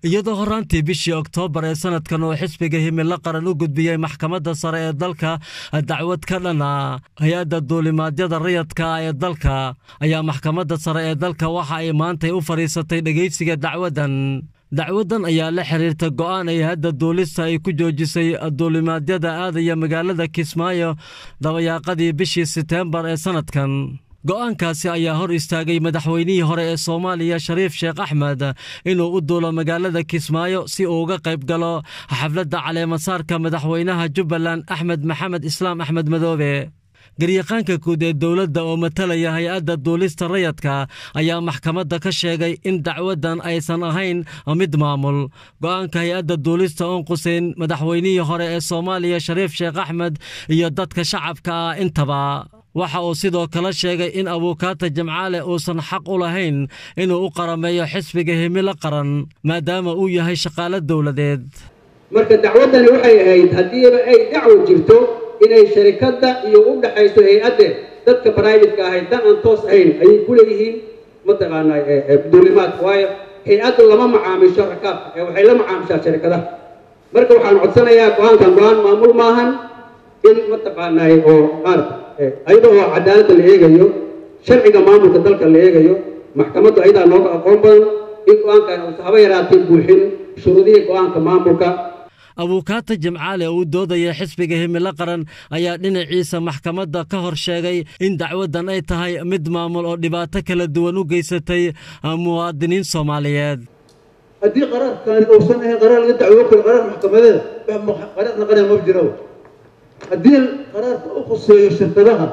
iyadoo horaantii bishii oktoobar ee sanadkan uu xisbiga himilo qaran u gudbiyey maxkamadda sare ee dalka dacwad ka dhana hay-adda duulimaadyada rayadka ee dalka ayaa maxkamadda sare ee dalka waxa ay maantay u fadhiisatay dhegaysiga dacwaddan dacwaddan ayaa la xiriirta go'aan ay hadda duulista ay ku joojisay duulimaadyada aadaya magaalada kismaayo dabayaaqadii bishii seteembar ee sanadkan go'aankaasi ayaa hor istaagay madaxweynihii hore ee soomaaliya shariif sheekh axmed inuu u duulo magaalada kismaayo si uu uga qayb galo xafladda caleemasaarka madaxweynaha jubbaland axmed maxamed islaam axmed madoobe garyaqaanka guud ee dowladda oo matalaya hay-adda duulista rayadka ayaa maxkamadda ka sheegay in dacwaddan aysan ahayn mid maamul go'aanka hay-adda duulista oon quseyn madaxweynihii hore ee soomaaliya shariif sheekh axmed iyo dadka shacabka ah intaba waxa uu sidoo kale sheegay in abuukaata jamcaale uusan xaq u lahayn inuu u qarameeyo xisbiga himilo qaran maadaama uu yahay shaqaalo dowladeed marka dacwaddani waxay ahayd haddiiba ay dacwo jirto inay sharikadda iyo u dhaxayso hay-adde dadka braivatka ahayd dan aan toos ahayn ayay ku leeyihiin mataqaanaa duulimaadka waayo hay-addu lama macaamisho rakaabka ee waxay la macaamishaa sharikadaha marka waxaan codsanayaa go-aankan go-aan maamul maahan in mataqaanaa oo maarata ayada oo cadaaladda la eegayo sharciga maamulka dalka la eegayo maxkamaddu ayadaa nooga aqoon badan in go-aankan uusa haba yaraatay buuxin shuruudihii go-aanka maamulka abuukaata jimcaale oo u doodaya xisbiga himilo qaran ayaa dhinaciisa maxkamadda ka hor sheegay in dacwaddan ay tahay mid maamul oo dhibaato kala duwan u geysatay muwaadiniin soomaaliyeed haddii qaraarkaani uusan ahayn qaraar laga dacwo karo qaraar maxkamadeeda qaraar naqanaya ma jiro haddii qaraarka u khuseeyo shirkadaha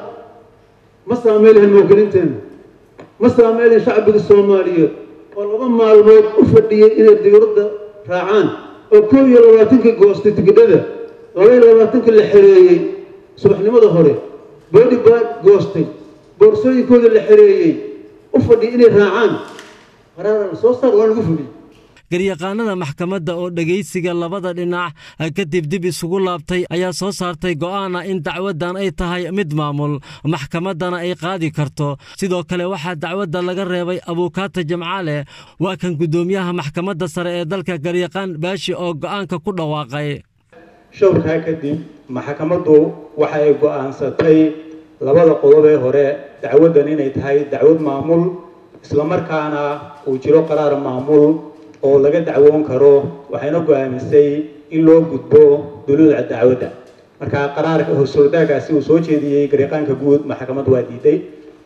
ma saameylhan muwakilinteena ma saameylhan shacbiga soomaaliyeed oo laba maalmood u fadhiyey inay diyuuradda raacaan oo koob iyo labaatanka goostay tigidhada laba iyo labaatanka la xereeyey subaxnimada hore boodi baad goostay boorsooyinkooda la xereeyey u fadhiyay inay raacaan qaraara la soo saar waa lagu fuliyey garyaqaanada maxkamadda oo dhegaysiga labada dhinac kadib dib isugu laabtay ayaa soo saartay go'aana in dacwaddan ay tahay mid maamul maxkamaddana ay qaadi karto sidoo kale waxaa dacwadda laga reebay abuukaata jamcaale waa kan guddoomiyaha maxkamadda sare ee dalka garyaqaan baashi oo go'aanka ku dhawaaqay showrkaa kadib maxkamaddu waxa ay go'aansatay labada qodob ee hore dacwaddan inay tahay dacwad maamul islamarkaana uu jiro qaraar maamul oo laga dacwoon karo waxayna go-aamisay in loo gudbo duluuca dacwadda marka qaraarka hoosordagaasi uu soo jeediyey garyaqaanka guud maxkamaddu waa diiday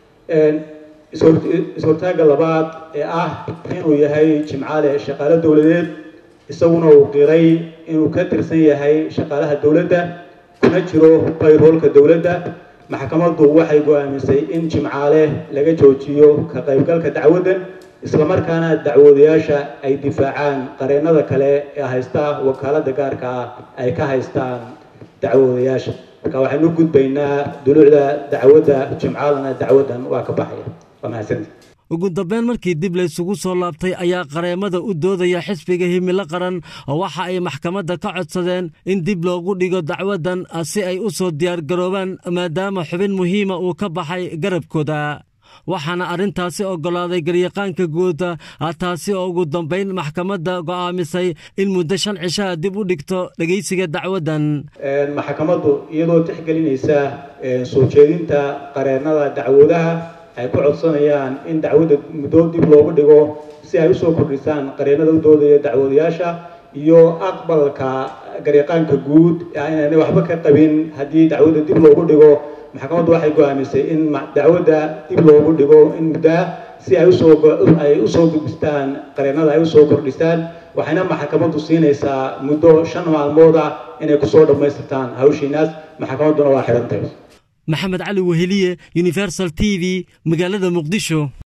is-hortaagga labaad ee ah inuu yahay jimcaale shaqaalo dowladeed isaguna uu qiray inuu ka tirsan yahay shaqaalaha dowladda kuna jiro bayroolka dowladda maxkamaddu waxay go-aamisay in jimcaale laga joojiyo ka qaybgalka dacwaddan islamarkaana dacwoodayaasha ay difaacaan qareennada kale ee haysta wakaaladda gaarka ah ay ka haystaan dacwoodayaasha marka waxaynu gudbaynaa duluucda dacwadda jimcaalana dacwaddan waa ka baxaya waa mahadsanti ugu dambeyn markii dib laysugu soo laabtay ayaa qareemada u doodaya xisbiga himilo qaran waxa ay maxkamadda ka codsadeen in dib loogu dhigo dacwaddan si ay u soo diyaargaroobaan maadaama xubin muhiima uu ka baxay garabkooda waxaana arrintaasi oggolaaday garyaqaanka guud taasi oo ugu dambayn maxkamadda go'aamisay in muddo shan cishaa dib u dhigto dhegaysiga dacwaddan maxkamaddu iyadoo tixgelinaysa soo jeedinta qareennada dacwoodaha ay ku codsanayaan in dacwadda muddo dib loogu dhigo si ay usoo kordhisaan qareennada u doodaya dacwoodayaasha iyo aqbalka garyaqaanka guud inaanay waxba ka qabin haddii dacwadda dib loogu dhigo maxkamaddu waxay go-aamisay in dacwadda dib loogu dhigo in muddaa si ay usoo ay usoo gudbistaan qareennada ay usoo kordhisaan waxayna maxkamaddu siinaysaa muddo shan maalmood ah inay kusoo dhammaystirtaan hawshiinaas maxkamadduna waa xidhantahay maxamed cali weheliye universal t v magaalada muqdisho